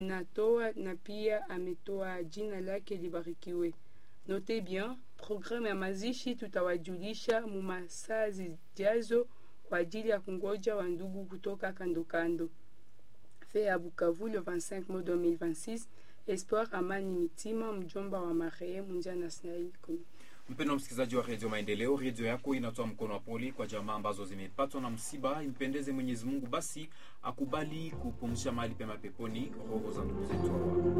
natoa na pia ametoa jina lake libarikiwe. Note bien, programu ya mazishi tutawajulisha mumasaa zijazo kwa ajili ya kungoja wa ndugu kutoka kando kando. Fe ya Bukavu le 25 mai 2026. Espoir Amani Mitima, mjomba wa marehemu Njana Snail. Mpendwa msikilizaji wa redio Maendeleo, redio yako inatoa mkono wa pole kwa jamaa ambazo zimepatwa na msiba. Impendeze Mwenyezi Mungu basi akubali kupumzisha mahali pema peponi roho za ndugu zetu hawa.